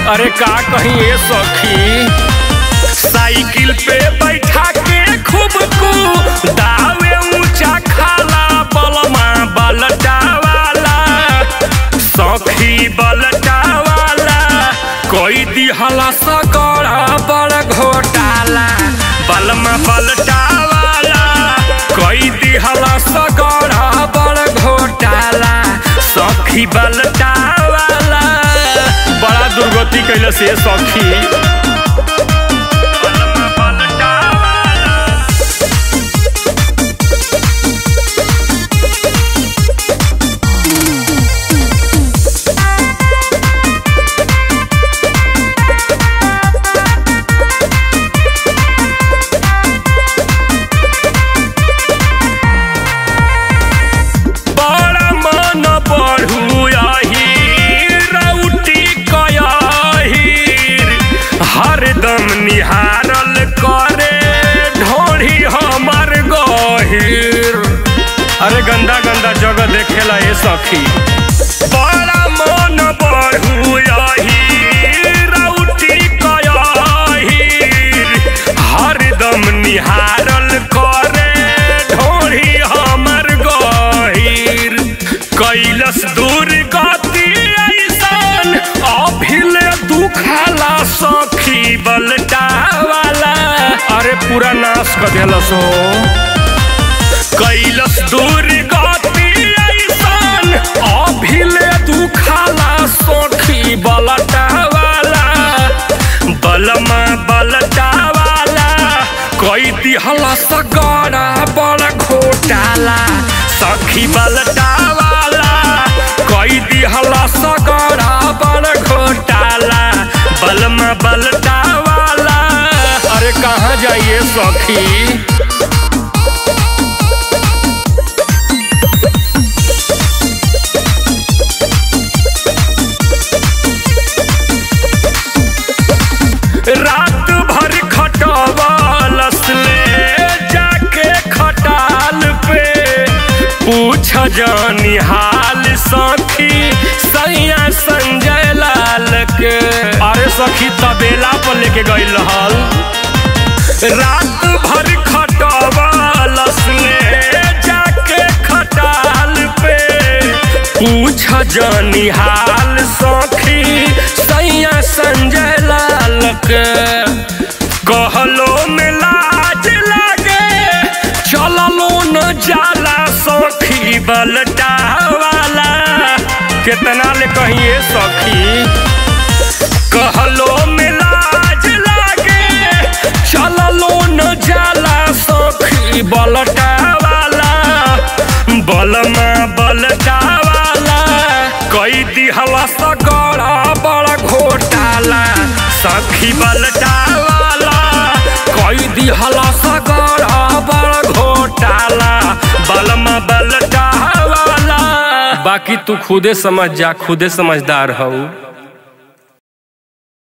अरे का कहीं ये सखी साइकिल पे बैठा के खूब कू दावे ऊंचा खाला बलमा बलटा वाला सखी बलटा वाला कोई दिहला सकड़ा बड़ घोटाला बलमा बलटा वाला कोई दिहला सकड़ा बड़ घोटाला सखी बलटा वाला बड़ा दुर्गति कैले से सखी बलमा बलटा वाला बड़ा मन बढ़ू आही रौटी कयाहीर हरदम निहारल करे ढोढ़ी हमर गहीर अरे गंदा गंदा जगह देखेला ये सखी बड़ा मन बढ़ू आही रौटी कयाहीर हरदम निहारल करे ढोढ़ी हमर गहीर कैलस दूर गति ऐसन अभिले दुखाला सखी बलटा वाला अरे पूरा नाश कर देलस हो कैलस दूर गति ऐसन अभिले दुखाला सखी बलटा वाला बलमा बलटा वाला कोई दिहला सगड़ा बड़ घोटाला सखी बलटा वाला कोई दिहला सगड़ा बड़ घोटाला बलमा बलटा वाला अरे कहाँ जाइए सखी रात भर खटवालस ले जाके खटाल पे पूछ जानी हाल सखी सैया संजय लाल के अरे सखी तबेला पर लेके गई रहल रात भर खटवालस ले जाके खटाल पे पूछ जानी हाल सखी सैया संजय लाल के कहलो में लाज लागे चललो न जाला सखी बलटा वाला कितना ले कहिए सखी कहलो में लाज लागे चललो न जाला सखी बलटा वाला बलमा बलटा वाला कई दिहला सगड़ा बड़ा घोटाला सखी बलटा वाला कई दिहला सगड़ा बड़ा घोटाला बलमा बलटा वाला बाकी तू खुदे समझ जा खुदे समझदार हऊ